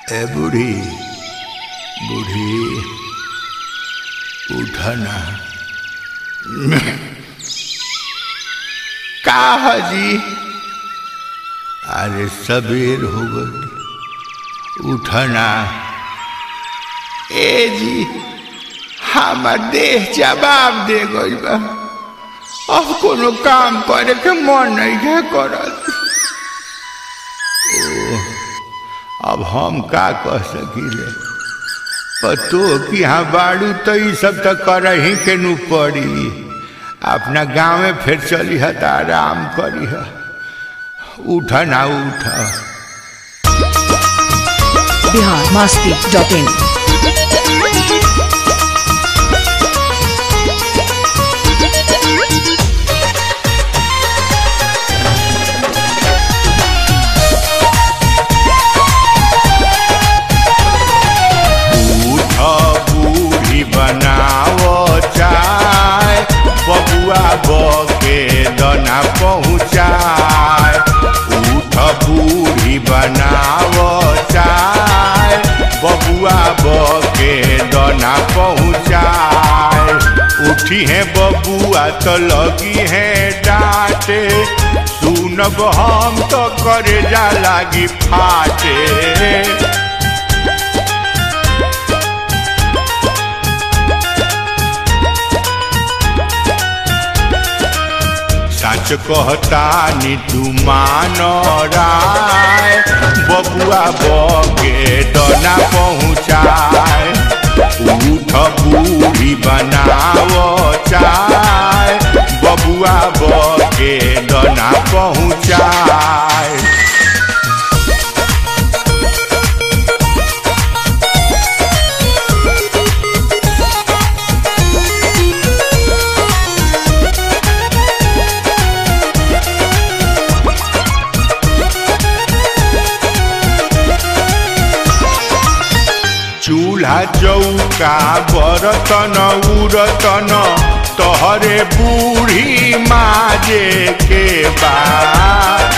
ए बूढ़ी बूढ़ी उठा ना का हजी अरे सबेर हो गई उठा ना ए जी हमार देह जवाब दे गई बा अब कोनो काम करे के मन नहीं है करत ओ, अब हम का कह सकीले पतो कि हाँ बाड़ू तो ये सब तो कर ही के नु पड़ी अपना गाँव में फिर चली है तो आराम करी है उठा ना उठा बिहार मास्ती डॉट इन उठा बूढ़ी बनाओ चाय बबुआ बके दना पहुँचाए उठ बूढ़ी बनाओ चाय बबुआ बके दना पहुँचाए उठी है बबुआ तो लगी है डांटे सुनब हम तो करे जा लागी फाटे सच कहता नी तू मानो राय बबुआ बगे डना पहुँचाए उठ बूढ़ी बनाओ चाय बबुआ बगे डना पहुँचाए चूल्हा चौका बरतन उरतन तोहरे बूढ़ी माजे के बाद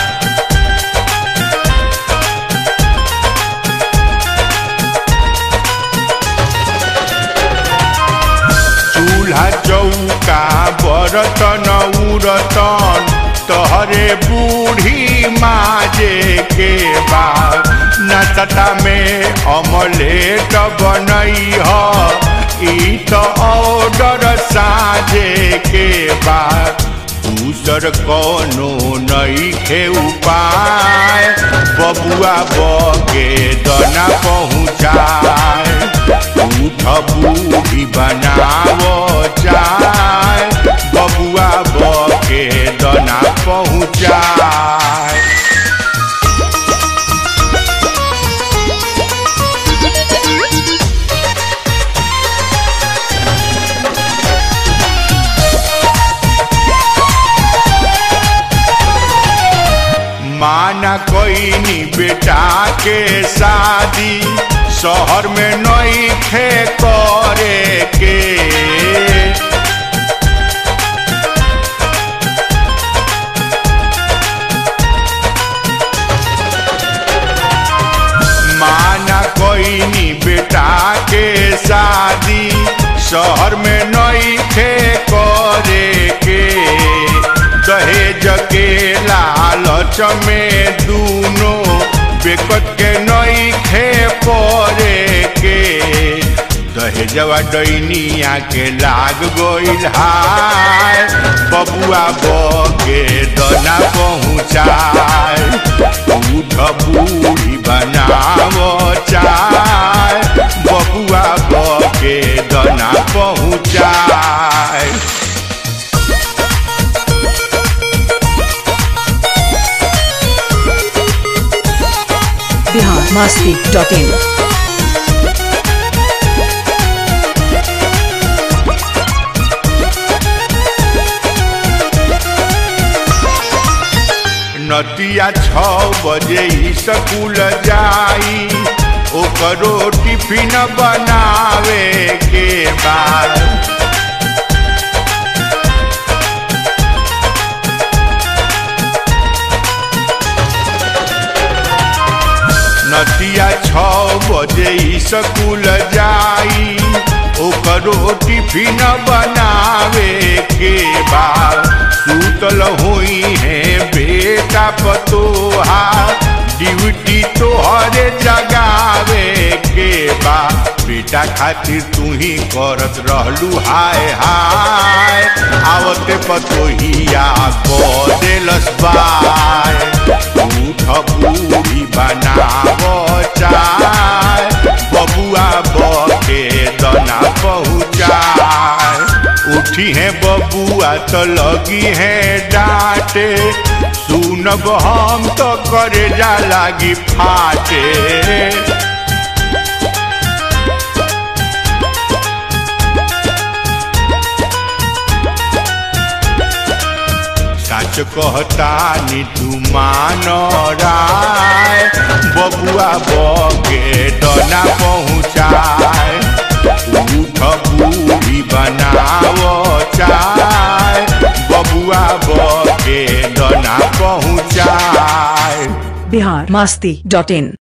चूल्हा चौका बरतन उरतन तोहरे बूढ़ी माजे के बाद नाश्ता में अमलेट बनई ह ई तो ऑर्डर साझे के बाद दूसर कोनो नई खे उपाय बबुआ बके दना पहुँचाए उठ बूढ़ी बनाओ चाय बबुआ बके दना पहुँचाए माना कोई नी बेटा के शादी शहर में नई खे करे के माना कोई नी बेटा के शादी शहर में नई खे करे के दहेज के लालच में दूनो बेकत के नई खे परे के दहेजवा डैनिया के लाग गइल हाय बबुआ बके दना पहुँचाए उठ बूढ़ी बनाओ चाय बबुआ बके दना पहुँचाए बिहार मास्ती डॉट इन नतिया छ बजे ही स्कूल जाई ओकरो टिफिन बनावे के बाद रतिया छ बजे स्कूल जाई ओकरो टिफिन बनावे के बाद सुतल हुई है बेटा पतोहा ड्यूटी तोहरे जगावे के बा बेटा खातिर तू ही करत रहलू हाय हाय आवते पतोहिया को देलस बाय उठ बूढ़ी बनाव चाय बबुआ बके दना पहुँचाए उठी है बबुआ तो लगी है डांटे सुनब हम तो करे जा लागी फाटे सच कहता नी तू मान राय बबुआ बके डना पहुँचाए उठ बूढ़ी बनाव चाय बबुआ बके डना पहुँचाए बिहार मस्ती डॉट इन